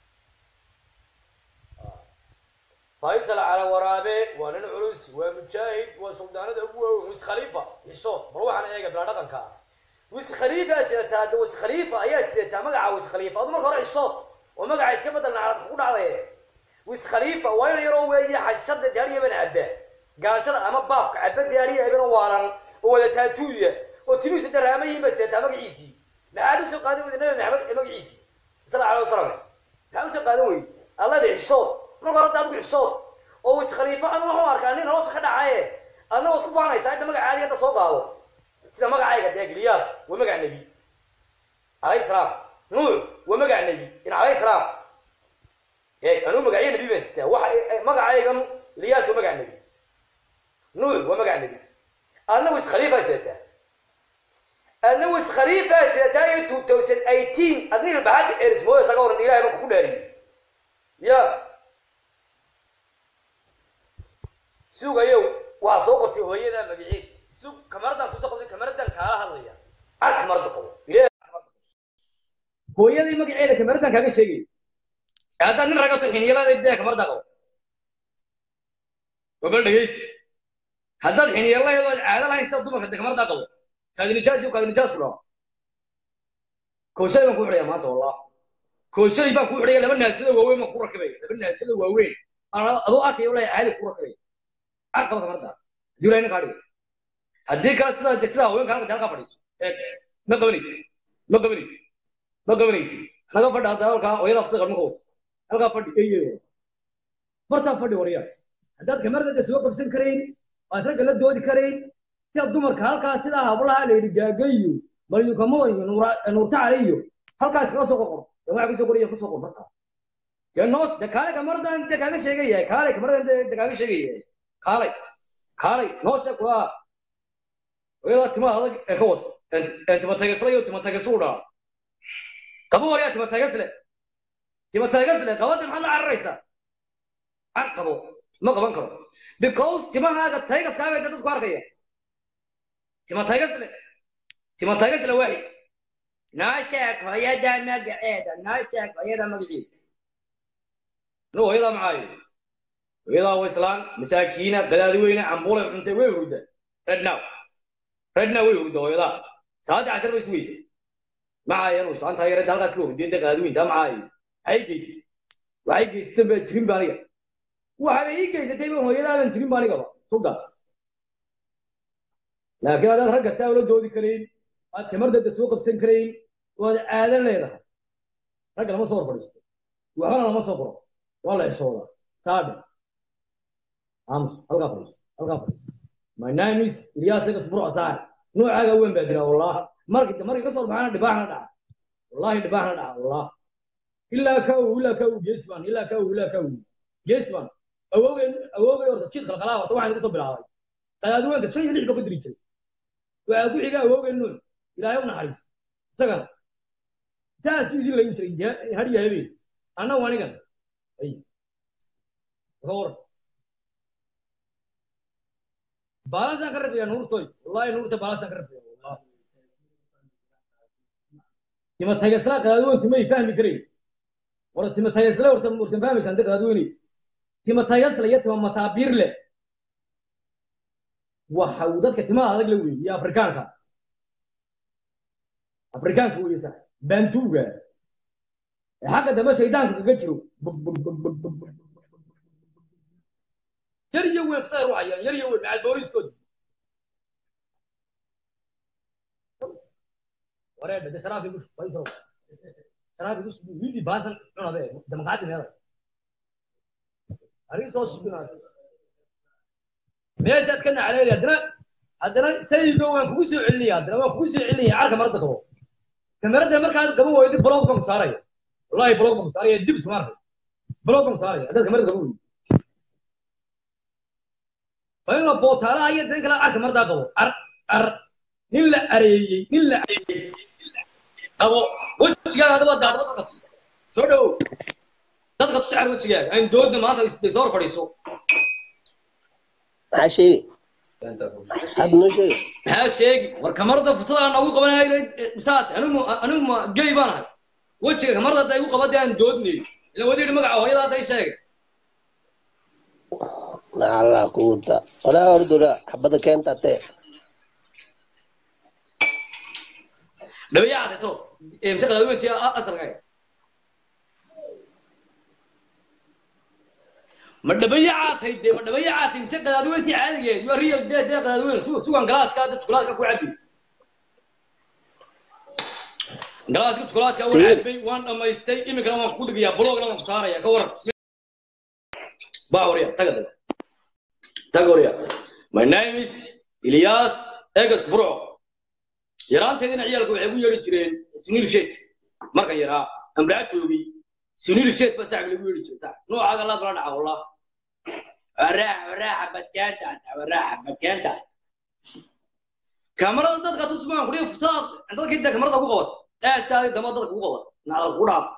[SPEAKER 1] faysal cala waraabe waa nin culus waa mujaahid waa suldaanada ugu waaweyn wis khaliifa xishood bal waxaan eega bilaa dhaqanka ah wis khaliifa sidataa de wis khaliifa ayaa sidataa magaca wis khaliifa adu marka hore xishood oo magaca iska bedel nacrad ku dhacday wis khaliifa waa ina yaroo weeye xashada gaariya bana cabba gaajada ama baabka cabba gaariya ibana waalan oo wada taatuuya oo timihiisa daraamayiin baa sidataa magaciisii maxaad usoo qaadan weyda nabi maxamed magaciisii sala alay wasalam maxaad usoo qaadan weyda allada xishood marka hore daad ku xishood oo wis khaliifo anu waxu arkaa nin nolosha ka dhacaye adna waad ku baanaysaa inta magaca caadi hadda soo qaado sida magacayga dee giliyaas waa magac nebi calayhi salaam nuux waa magac nebi in calayhi salaam ee anuu magacyo nebi baan sitaa waxa magacaygan liyaas waa magac nebi nuux waa magac nebi adna wis khaliifaa sidataa adna wis khaliifaa sidataa iyo two thousand eighteen adnil baxadda erismooda isaga waran ilahay baan kuku dhaariyey ya sugayow waxaa soo qortay hooyada magaceed su kamaradan kusoo qabtay kamaradan kaala hadlaya ar kamarada qabo ilaahay kamarada qabo. hooyadii magaceeda kamaradan kaaga sheegay haddaad nin ragato xiniyalada dee kamarada qabo wabal dhegeysta haddaad xiniyalaheedo aad caado lahayn sida dumarka dee kamarada qabo kaadi nijaas iyo kaadi nijaas loo kooshay baan ku xidhaya maanta wallah kooshay baan ku xidhaya laba naasado waaweyn baan ku rakibaya laba naasado waaweyn aan adoo arkaya walahi caadi ku rakibaya ar qaba kamarada haddii ilahay ninkaa dhigo haddii kale sidaa de sidaa haweenka halka halkaa fadhiiso eeg ma qabanaysi ma qabanaysi ma qabanaysi naga fadhi hadda halkaa hooyada aftiqa ma qawas halkaa fadhi eeyeeyo bartaa fadhi waryaa haddaad kamarada de soo qabsan karayn waad ragga la doodi karayn sida dumarka halkaa sidaa hablaha la yidhi gaagayo balyukamada iyo nuura- nuurtacale iyo halkaas kaga soo qorqor de waxaa kusoo qoraya kusoo qor markaa dee noos de kaale kamaradan de kaaga sheegayahay kaale kamaradan de de kaaga sheegayahay kaalay kaalay noosha kulaa hooyadaa timaha adag ee ka was ee timataygasle iyo timataygaslu dhaa qabo waryaa timataygasle timataygasle qabada maxaad la cararaysaa car qabo ma qaban karo because timahaaga taygaskaaga de dadku arkaya timataygasle timataygasle waaxid noo sheeg hooyada magaceeda noo sheeg hooyada magaceeda no hooyadaa maxaayo hooyadaa waa islaan masaakiina gadaadi weyne cambuulay cuntay way hurda red now red now way hurda hooyadaa saadi casar bay sugeysay maxaa yanu saantaa yareed halkaas la hurdiyay dee gadaadi weyntaa maxaa ay geysay waxay geysatan baa jirin ba aniga waxaaba ii geysatay ba hooyadaadan jirin ba anigaba sulda laakiin adaad ragga saa ula doodi karayn aad timardada soo qabsan karayn waad aadan leedahay ragga lama soo hor fadhiisto waxbana lama soo qoro waa la xishoodaa saadhe aamus halkaa fadhiiso halkaa fadhiiso my name is ilyas gasburo asaar noocaaga weyn baa jira wallah markii markii kasoo baxana dhibaaxna dhaca wallahi dhibaaxna dhaca wallah ilaa ka uu ilaa ka uu geesman ilaa ka uu ilaa ka uu geesman awoogay awoogay horta jid qalqalaa horta waxaan kasoo bilaabay qadaadweynka shan iyo lix baa ku diri jiray waxaa ku xiga awoogay nuun ilaahay u naxariiso isagana saasuu idin layin jiray har iyo habeen annagu anigan ay ka waran baalasaan ka rabiyaa nuurtoy wallahi nuurta baalasaan ka rabiyaa wallah timataygasla qadaadweyntu may fahmi karayn horta timataygasla horta murtan fahmaysaan de qadaadweyney timataygasla iyo tima masaabiir leh waxa uu dadka timaha adag la weeyey iyo afrikaanka afrikaanka weeye sax baantuuga ee xagga dambe shaydaanka kaga jiro yar iyo weyn khayr waxayaan yar iyo weyn macal booliiskood wareedha de sharaafi gus faysal sharaafi gus wiilii baasan cunade damaqaadi meeda arii soo subinaad meeshaad ka nacleeli haddana haddana saygo waan kugu soo celinaya haddana waan kugu soo celinaya carka marada qabo kamarada markaad qaban weydi blog baan ku saaraya wallahi blog baan ku saaraya dib isma arkay blog baan ku saaraya haddaad kamarada qaban weydi fainla bootaalaha iyo dan kale carka maradaa qabo ar ar nin la areeyey nin la areeyey qabo wejigaaga hadaba daadaba dadka tus soo dhowow dadka tus car wejigaaga aan doodna maanta is- soo hor fadhiiso
[SPEAKER 2] maxaa sheegi had noo sheegi
[SPEAKER 1] maxaa sheegi war kamarada futada noogu qabanaya saat anigu anigu ma gey baan ahay wejiga kamarada hadda igu qabadee aan doodnay ila wadi yidhi magaca hooyada hadda i sheegay
[SPEAKER 2] allah kuuta walaa ordura xabada keenta tee
[SPEAKER 1] dhabayaacatay talo mise qadaadweyntii asalka ma dhabayacaatay dee ma dhabayacaatay mise qadaadweyntii caadigeed yo real dee dee qadaadweyn su sugan galaaska dad jukulaadka ku cabi galaaska jukulaadka waan cabay waan dhamaystay iminkana waan ku dhigayaa blogna waan ku saaraya ka waran baa horiya taga taga taga horiya my name is ilyas egas burco yaraanteedina ciyaalka waxay ku yeedhi jireen sunil shet markan yaraa amraa joogay sunil shet ba saaxib lagu yeedhi jiray saaxib noocaaga laad la dhaca wallah waraax waraaxa badkaanta waraaxa badkaanta kamarada dadka tusmaan kudhiga futaad dadkii dee kamarada ku qabat aastaadi dama dadka ku qabat nacdal ku dhaaf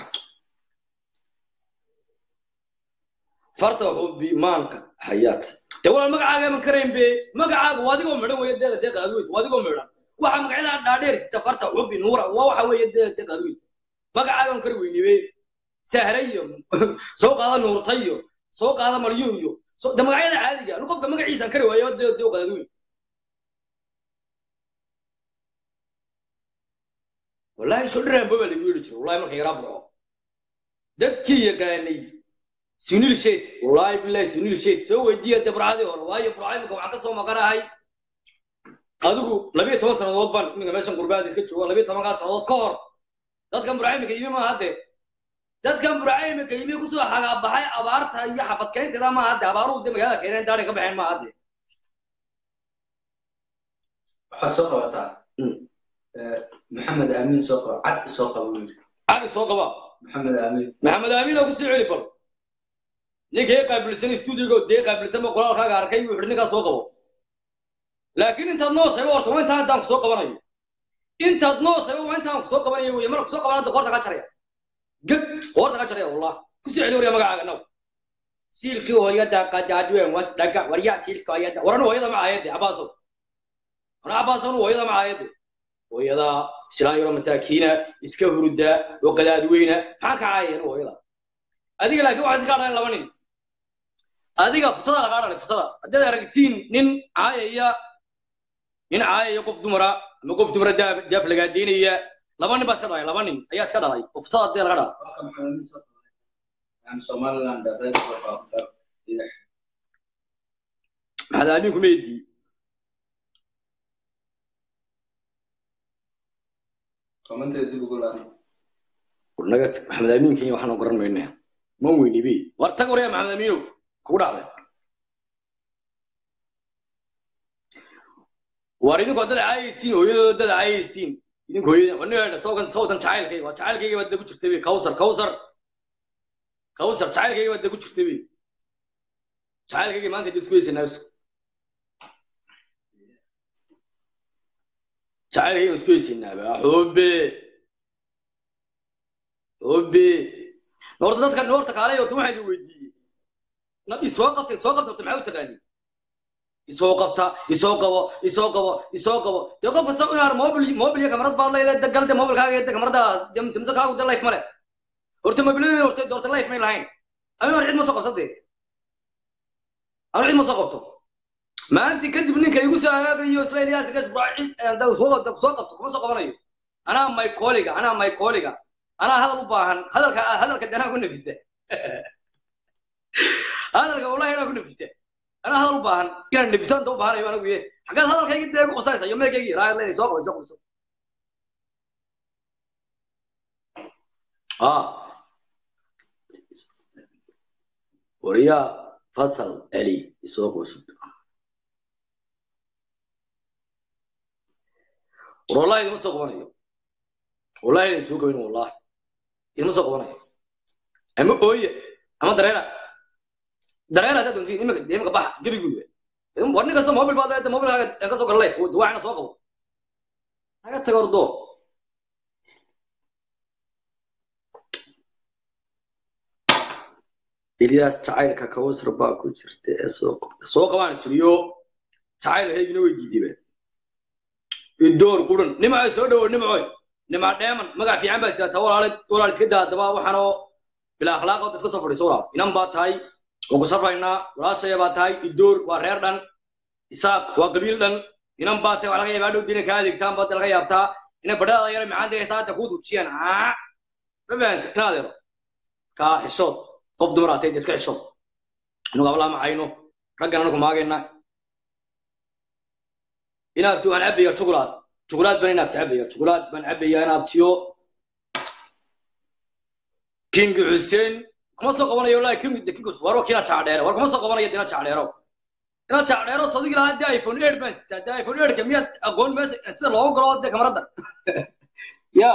[SPEAKER 1] farta xubbi maanka hayaat dee walaal magacaaga ma karayn be magacaaga waa adigoo midhan weeye deeqa deeqa adweyd waa adigoo midhan waxa magacyada dhaadheer sita farta xubi nuura waa waxa weeye deeqa deeqa adweyd magacaaga ma kari weyni be sahre iyo soo qaada nuurta iyo soo qaada maryuun iyo so- de magacyada caadiga anu qofka magaciisaan kari waayo deeqa deeqa adweyd wallaahi shodhiraanba baa lagu yidhi jiray wallahi marka yaraa baxo dadkii yaqaanay sunil shet wallahi billahi sunil shet soo weydiiya de burcadii hore waayo burca imika waxaan ka soo maqanahay adigu labiyo toban sannadood baan iminka meeshan qurbaada iska jooga labiyo tobankaa sannadood ka hor dadkan burca imika yimi maaha hadde dadkan burca imika yimi kusoo xagaabaxay abaarta iyo xabadkeynteeda maaha hadde abaaruhu de magaalada keeneen daadhay ka baxeen maaha hadde
[SPEAKER 3] waxaad soo qabataa
[SPEAKER 1] Mm.
[SPEAKER 3] Eh, maxamed aamin soo qaba cad soo qaba buu yidhi
[SPEAKER 1] cali soo qaba
[SPEAKER 3] maxamed aamin
[SPEAKER 1] maxamed aamin oo kusii celi bal ninkii qaabilsan stuudigo dee qaabilsan ba qoraalkaaga arkay wuxuu ninkaas soo qabo laakiin intaad noo sheego horta waa intaan intaan kusoo qabanayo intaad noo sheego waa intaan kusoo qabanayo wey marka kusoo qabanada qoorta ka jaraya geb qoorta ka jaraya wallah kusii celi warya magacaaga naw siilkii hooyada qadaadween was dhaga warya siilka hooyada waran hooyada ma ahayade abaaso wana abaasan hooyada ma ahayade hooyada islaan yaro masaakiina iska hurda oo qadaadweyna maxaa ka caayeen hooyada adiga laakiin waxaa iska dhalan laba nin adiga futada lagaa dhalay futada haddaad aragtiin nin caayaya nin caayaya qof dumara ama qof dumara daaf daaf lagaadeynaya laba nin baa iska dhalay laba nin ayaa iska dhalay oo futada hadee laga dhala
[SPEAKER 3] waa ka maxamed aamin soo qaba yani somaliland reer soo qabata idax
[SPEAKER 1] maxaad aamin kuma eedii
[SPEAKER 3] komanteeda dib ugu laaban
[SPEAKER 1] naga tag maxamed aamin kenya waxaan garan maynaa ma weynibi war tag waraya maxamed aamiinow kugu dhacday war idinku dad caayaysiin hooyadooda dad caayaysiin idinku hooyada waniga sawkan sawtan jacaylkayga waa jacaylkayga baad dagu jirtay bay kawsar kawsar kawsar jacaylkayga baad dagu jirtay bay jacaylkayga maanta isku heysanaa isku jacaylkayga isku heysanaa ba xubbe xubbe noorta dadka noorta kaalay horta waxaa idin weydiiyey na- isoo qabta isoo qabta horta maxaa u taqaanii isoo qabta isoo qabo isoo qabo isoo qabo dee qof kasta inaar mobil mobil iyo kamarad baad leedahay dagal de mobilkaaga iyo de kamarada dimse kaagu de life male horta mobiladii horta horta life may lahayn ama hor cid ma soo qabta dee ama cid ma soo qabto maanta kadib ninka igu soo hagaagayo isla ilyaas gas cid da soo qabta soo qabto kuma soo qabanayo anaa my colleague anaa my colleague anaa hadal u baahan hadalka hadalka danaa ku nafisa hadalka wallahi anaa ku nafisa anaa hadal u baahan inaan nafisanta u baahanayo anagu ye xaggaad hadalkaygi dee ku qosanaysa iyo meelkaygi raayad leedahay soo qabo soo qabo soo ah wariyaa fasal eli isoo qoosud war wallahi idima soo qabanayo wallahi idin soo gabayn wallahi idima soo qabanayo ama ooye ama dareera dareera haddaad doontiin imika dee imika baxa gebiguuda war nin kasta mobil baad leedahay mobilkaaga ka soo gala leef duwaacina soo qabo naga taga ordo ilyaas jacaylka kawsar baa ku jirta ee soo qabta soo qabaan suriyo jacayl heygina way diidibeen idoor quran nimca soo dhawo nimcoy nimca dheeman magac fiican baa sidaata walaale walaal iska daa haddaba waxaanoo bilaa akhlaaqood iska soo fadhiiso walaal inan baa tahay waan ku safraynaa walaashaya baa tahay idoor waa reer dhan isaaq waa qabiil dhan inan baa tahay waa laga yaabaa dhow dina kaa adeegtaan baad laga yaabtaa inay badhaada yara macaan degaysa hadda kuu tujiyaan aa ma fahamta in adeero kaa xishood qof dumar aatay iska xishood anagu ablaa maxayno raggan anagu maagayna inaad waan cabaya jugulaad jugulaad baan inaad cabaya jugulaad baan cabaya inaad tiyo king xuseen kuma soo qabanayo wallahi king the king war kina jaadheero war kuma soo qabanayo dina jaadheero ina jaadheero sadigi lahaa de iphone 8 baan sitaa de iphone 8 ka miyaad aqoon meesha sida loogu galo de kamarada ya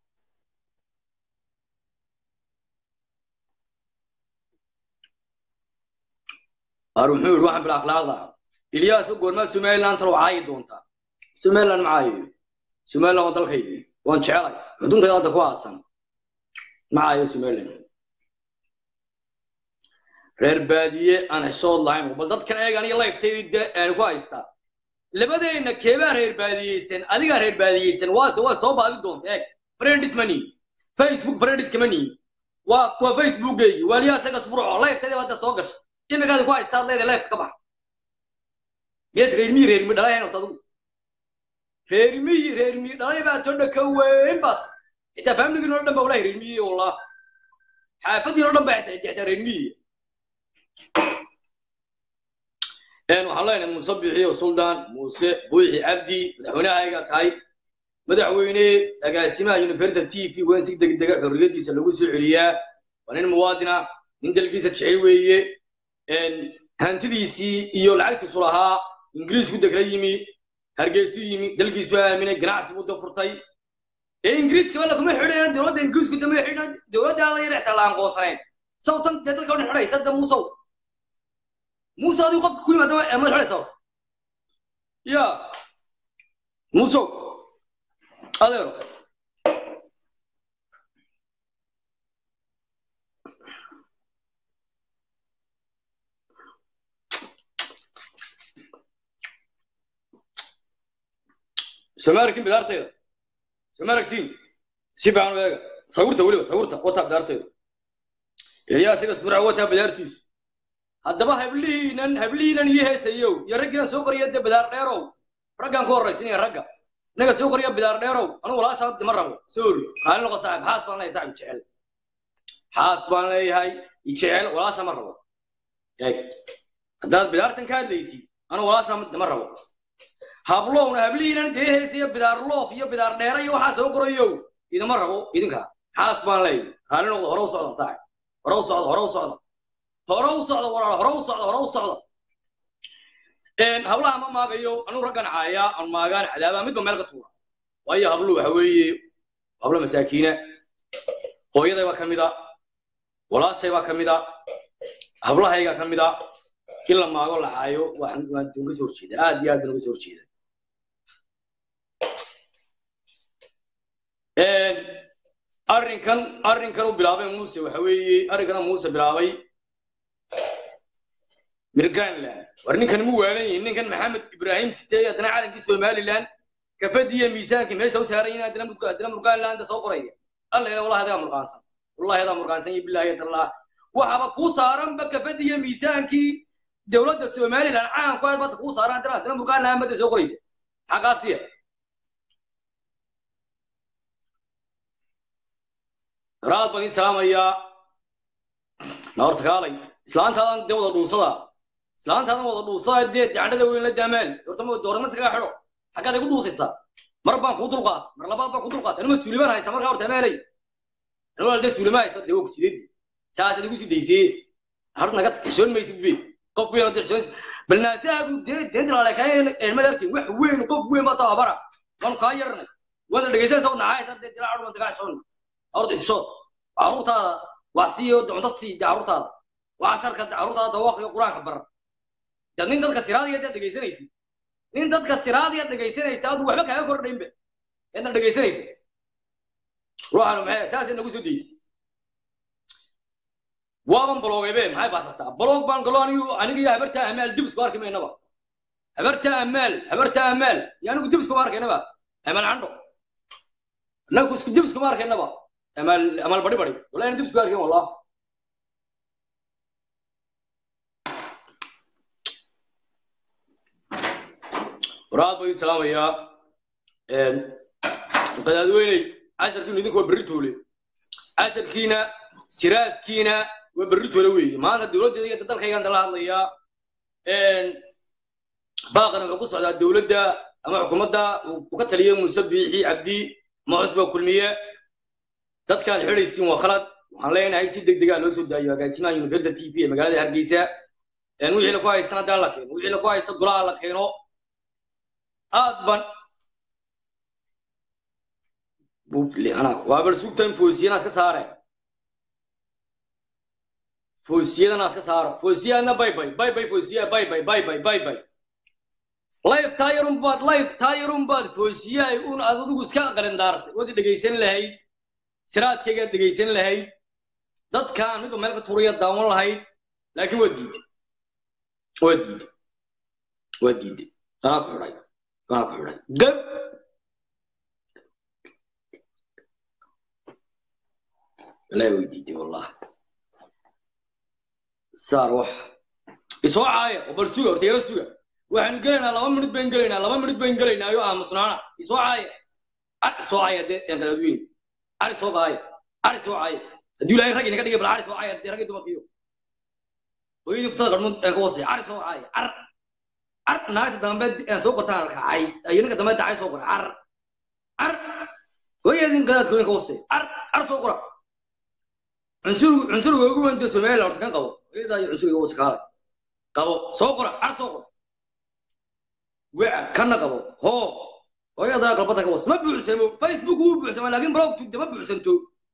[SPEAKER 1] ar muxuu yidhi waxaan bila akhlaaqda ilyaas goormaa somaliland talo caayi doontaa somaliland ma caayo somaliland waa dalkaydii waan jecelay xuduntayda hadda ku aasan ma caayo somaliland reer baadiye aan xishood lahayn bal dadkan eeg aniga lifetayda aan ku haystaa labadeenna keebaa reer baadiyeysan adigaa reer baadiyeysan waa waa soo baadi doonta eeg friends mani facebook friends kama nihin waa waa facebookgeygi waaliyaa isaga sburco lifetayda hadda soo gasha imikaada ku haystaad leedahay left ka bax miyaad reermiyi reermi dhalay horta adigu reermiyi reermi dhalay baa todha ka weyn baad xitaa familigii noo dhan ba walahi reermiyi wallah xaafadii noo dhan ba xitaa xitaa reermiyi waxaan leenahay muuse bixiyo suldaan muuse buuxi cabdi madaxweynehayga tahay madaxweyne agaasimaha universal t v waan si degdega xorriyadiisa lagu soo celiyaa waa nin muwaadina nin dalkiisa jecel weeye hantidiisii iyo lacagtiisu lahaa ingiriisku degla yimi hargeysu yimi dalkiisu aaminay ganacsi buu da furtay ee ingiriiska bala kuma xidhayan dowladda ingiriisku dama xidhan dowladdaada yar xitaa laan qoosanayn sawtan dee dadka odhan xidhaysa da muusow muuse adigu qofka ku yimaada amad xidhaysa horta ya muusow adeero soma aragtin bidaartayda soma aragtin si fiican u eega sawirta weliba sawirta wataa bidaartayda eliyaa sidas burca wataa bidaartiisu haddaba hablihiinan hablihiinan ii heesayow iyo raggiinan soo qoriya dee bidaar dheerow raggaan ku horraysinaya ragga innaga soo qoriya bidaar dheerow anugu walaashaa dima rabo soori raali noqo saaxib xaas baan leeyahay saaxib jecel xaas baan leeyahay i jecel walaasha ma rabo eeg haddaad bidaartan ka hadlaysid anugu walaashaa dima rabo hablowna hablihiinan dee heesaya bidaar loof iyo bidaar dheera iyo waxaa soo qorayow idima rabo idinka xaas baan leeyahay raali noqdo hore u socda saaxib hore u socda hore u socda hore u socda walaal hore u socda hore u socda hablaha ma maagayo anuu raggan caaya aan maagaan cadaaba midba meel ka tuura waayo hablu waxa weeye hablo masaakiina hooyaday baa ka mid a walaashay baa ka mid a hablahayga ka mid a in la maago la caayo waan waan uga soo horjeeda aad iyo aad baan uga soo horjeeda arrinkan arrinkan u bilaabay muuse waxa weeye arrinkana muuse bilaabay mirganland war ninkan mu waalan yihin ninkan maxamed ibraahim sitey haddana calankii somaliland kafadii iyo miisaankii meesha u saaran yihin haddana mudka haddana murganland soo qoraya alla ila wallahi adaa murqaansan wallahi adaa murqaansan iyo billahi tallah waxaba kuu saaranba kafadii iyo miisaankii dowladda somaliland caanku aad bata kuu saaran haddana haddana murganland badda soo qoraysa xaqaasiya raad baan idin salaamayaa naorta kaalay islaantaadan dee wada dhuusada islaantaadan wada dhuusada dee dacandhada weyn la daamaal horta doorama iskaga xidho xaggaad igu dhuusaysaa mar baan kuu dulqaat mar labaad baan kuu dulqaat anuma suulimaan haysta markaa horta meelay anuma dee suulima haysta dee waa kusideed saasaad igu sidaysee horta naga xishoon maysid be qof weyn hadda xishoon bal naasaagu dee dee dilaalekayn eelmad arkin wax weyn qof weyn baa tababara waanu kaa yarnay waada dhegaysanaysa wadna haysa dee dilaa cudman tagaa xishoon horta xishood carruurtaada wax siiyo cunto sii dee carruurtaada waxa sharka carruurtaada dawaaqiyo qur-aanka bara dad nin dadka siraadiya dad dhegaysanaysid nin dadka siraadiya dhegaysanaysa adu waxba kaaga kordhaynba eedna dhegaysanaysa ruuxanu maxay saasay nagu soo daysi waaban baloogeebe maxay baasataa baloog baan galo anigu aniga iyo habartaa amaal dib isku arki maynaba habartaa amaal habartaa amaal iyo anigu dib iskuma arkaynaba amaal candho annagu isku dib iskuma arkaynaba amaal amaal bari bari wallahi ana dib isku arkayn wallah waraad baan idin salaamayaa qadaadweyney casharkiinu idinku waa berri toole casharkiina siraadkiina waa berri toole weeye maanta dowladdeeda iyo dalkaygaan dala hadlayaa baaqana wuxuu ku socdaa dowladda ama xukuumadda uu ka taliyay muuse biixi cabdi ama cusba kulmiye dadkaad xidhaysiin waa khalad waxaan leenahay si deg degaa loo soo daayo agaasimaha university t v ee magaalada hargeysa wixii la ku haystan haddaan la keeno wixii la ku haysta golaha la keeno aad ban waa bal sugtan foosiyana iska saare foosiyadana iska saaro foosiyadna bay bay bay bay foosiya bay bay bay bay bay bay life tayarun baad life tayarun baad foosiyahay un aad adigu iska qalindaartay wadi dhegaysan lahayd siraadkaygaad dhegaysan lahayd dadkaan midba meel ka turaya daawan lahayd laakiin waa diiday waa diiday waa diiday anaa ku xidhay anaa ku xidhay gab wallahi way diiday wallahi saar wax isoo caaya oo bal suga horta yara suga waxaanu gelaynaa laba minut bayn gelaynaa laba minut bayn gelaynaa ayuu aamusnaana isoo caaya ar isoo caaya dee qadaadweyne ar isoo caaya ar isoo caaya hadduu ilaahay rag inaga dhigay bal ar isoo caaya dee ragii dumarkiyo hooyadii kutada qarmuud ee ka hoosaya ar isoo caaya ar ar naagta dambe aan soo qortaan arkacay ayo ninka dambe dacay soo qoray ar ar hooyadii qadaadkooyin ka hoosaya ar ar soo qora cunsur cunsuriga ugu weyn dee somaliland horta kan qabo hooyadaa iyo cunsuriga hoose kaalay qabo soo qora ar soo qora weca kana qabo hoo hooyadaa galbada ka was ma buuxsamo facebook wuu buuxsamaa laakiin blogtu ma buuxsanto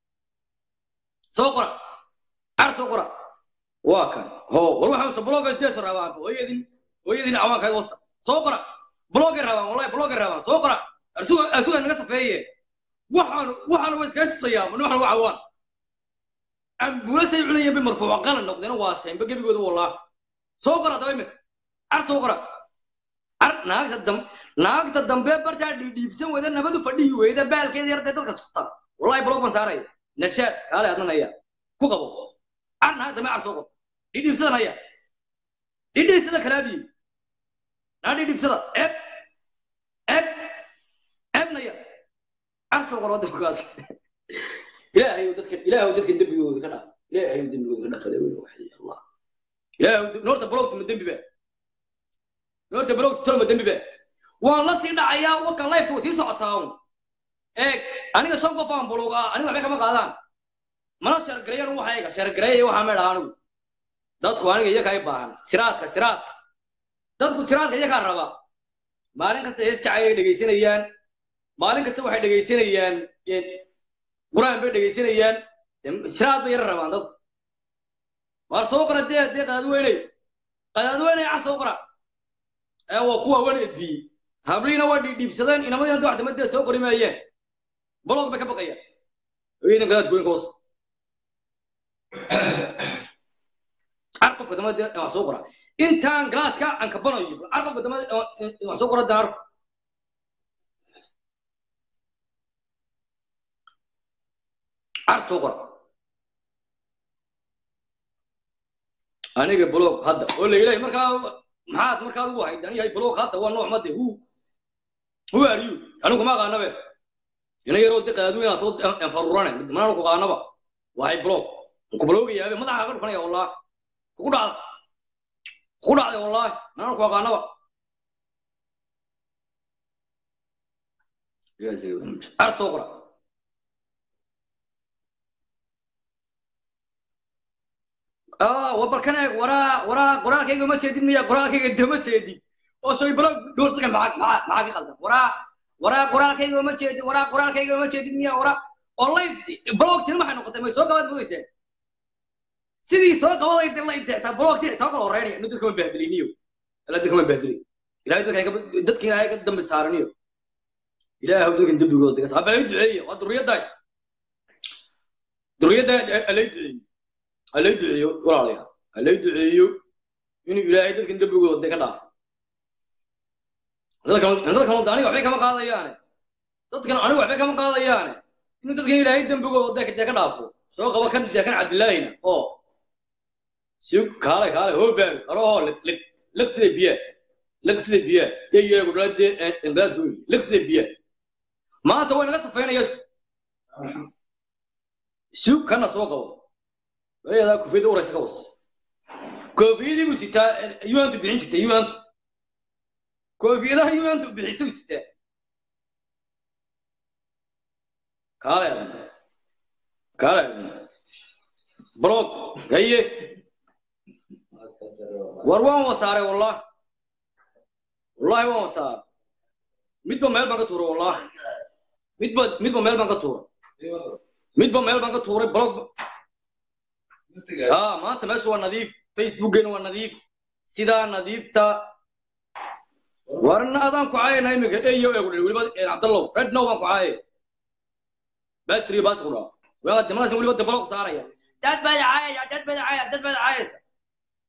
[SPEAKER 1] soo qora ar soo qora waa kan hoo war waxaa bloga deeso rabaan hooyadin hooyadin cawaankayd wasa soo qora blogay rabaan wallahi blogay rabaan soo qora arsuga arsuga naga safeeye waxaan waxaan waa iskaga tisayaa man waxaan waxa waan ambulasay cunayeen bay marfuuca qalan noqdeen waa sheenba gebigooda wallah soo qora daba imika ar soo qora ar naagta dam naagta dambe bartaa dhiidhiibsan weyda nabadu fadhihi weyda baalkeeda yartay dadka tusta wallahi blog baan saaraya nashaad kaale adnan haya ku qabo ar naagta dambe ar soo qor dhiidhiibsadan haya dhiidhiibsada kalaabiyi naa dhiidhiibsada eb eb ebnaya ar soo qor wadda kaas ilaahay dadkan ilaahay dadkan dembigooda ka dhaaf ilaahay dembigooda ka dhaafada wey waxay allah ilaahay noorta blogta ma dembi baa noorta blogta tolma dembi baa waan la sii dhacayaa waka lifeta way sii socotaa un eeg aniga shan qof aan blog ah aniga waxbay kama qaadaan mana shargareeyan waxa eega shargareeyaya waxaa meedha anigu dadku aniga iyakaa i baahan siraadka siraadka dadku siraadka iyakaa raba maalin kasta hees jacayl ay dhegaysanayaan maalin kasta waxay dhegaysanayaan quraan bay dhegaysanayaan siraad bay yara rabaan dadku waar soo qora dee dee qadaadweyney qadaadweyney car soo qora ee waa kuwa wan edbiyey habliina waa dhiibsadeen inamadii wax damadee soo qori maayeen bolog bay ka baqayaan hooyadan qadaadkooyinka hoos car qofka damadee wax soo qora intaan galaaska aan kabanayo car qofka damadee wax soo qora daar car soo qora aniga blog hadda oo la yidhahay markaa maxaad markaad ugu hayd aniga blog hadda waa nooc made hu who are you anigu ma aqaanabe ina yaroo de qaadu inaad soo farurane manaan ku qaanaba wahay blog ku blogayaabe madaxa ka dhufanaya wallah kugu dhacda kugu dhacday wallahi manaan ku aqaanaba ar soo qora wabarkan eeg waraa waraa qoraalkayga ma jeedin miya qoraalkayga de ma jeedin oo shay balo dhowrtaga maxaa maxaa maxaa ka qaldan waraa waraa qoraalkayga ma jeedin waraa qoraalkayga ma jeedin miya waraa oo live blogtina maxay noqotay may soo gabaad mogeyseen sidii soo qabaday de la intixtaa blogti xitaa kala horeynaya inu dadka ma bahdiliniyo ila dadka ma bahdilin ilahay dadka dadka ilaahay ka dambi saaraniyo ilaahay dadkan dembigooda digas haba ay duceeye waa duriyaddaay duriyadda alay duceeye halay duceeyo walaalayaal halay duceeyo inuu ilaahay dadkan dembigooda ka dhaafo dadkan aniga waxbay kama qaadayaane dadkan aniga waxbay kama qaadayaane inuu dadkan ilaahay dembigooda dee ka dhaafo soo qaba kan dee kan cabdillaahina oo si kaale kaale hoo baago karo oo liq liq sida biyaa liq sida biyaa eyeegu dhala dee inqaadka wey liq sida biyaa maanta way naga safaynaya sug kana soo qabo ayadaa kufiyadda uraysa ka was koofiyadii buu sitaa yuantu bixin jirtay yuantu koofiyadaha yuantu bixisay buu sitaa kaale kaale blog haye war waan wasaaray wallah wallahi waan wasaaray midba meel baan ka tuuray wallah midba midba meel baan ka tuuray midba meel baan ka tuuray blog ها ما انت ماشي هو نظيف فيسبوك هو نظيف سيدا نظيفتا ورنا اذان كعاي نايمك ايو يقول ولي عبد الله رد نو كعاي بس ري بس خرا ولا دمنا سوي ولي بلوك صار يا داد بدا عاي داد بدا عاي داد بدا عاي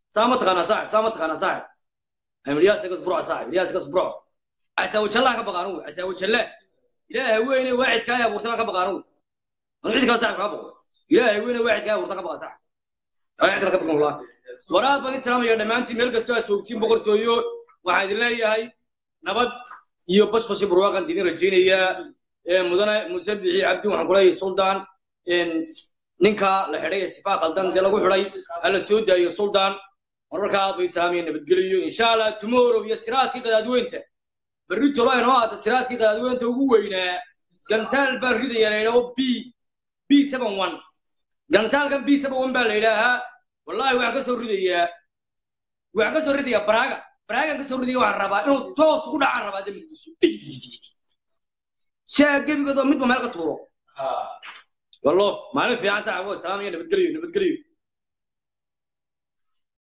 [SPEAKER 1] saa ma taqaanaa saaxib saa ma taqaanaa saaxib amir ilyaas igas burco saaxib ilyaas igas burco casaawo jallaan ka baqaan ugu casaawo jalle ilaahay weyne waacidkaa ay abuurtana ka baqaan ugu anu cid kale saaxib kaa baqo ilaahay weyne waacidkaa ay abuurtana ka baqa saaxib aa cid kale ka baqan wallah waraad baan islaamaya dhammaantiin meel kastoo aad joogtiin boqortooyo waxaan idin leeyahay nabad iyo bashbashi barwaaqan idin rajaynayaa mudane muuse bixi cabdi waxaan ku leeyahay suldaan ninka la xidhay ee sifaa qaldan dee lagu xidhay alla soo daayo suldaan mararkaa bay islaamaya nabadgeliyo insha allah tomorrow iyo siraadkii qadaadweynta berri tolo inoo ahaato siraadkii qadaadweynta ugu weynaa gantaal baa ridaya la yidhaho b b seven one gantaalkan b seven one baa la yidhaahaa wallahi waxaan ka soo ridayaa waxaan ka soo ridayaa baraaga baraagan ka soo ridaya waxaan rabaa inuu toos ugu dhacaan rabaa de muqdisho si aa gebigoodoo midba meel ka tuuro wallo maalin fiican saaxibo salaam iyo nabadgelyo nabadgelyo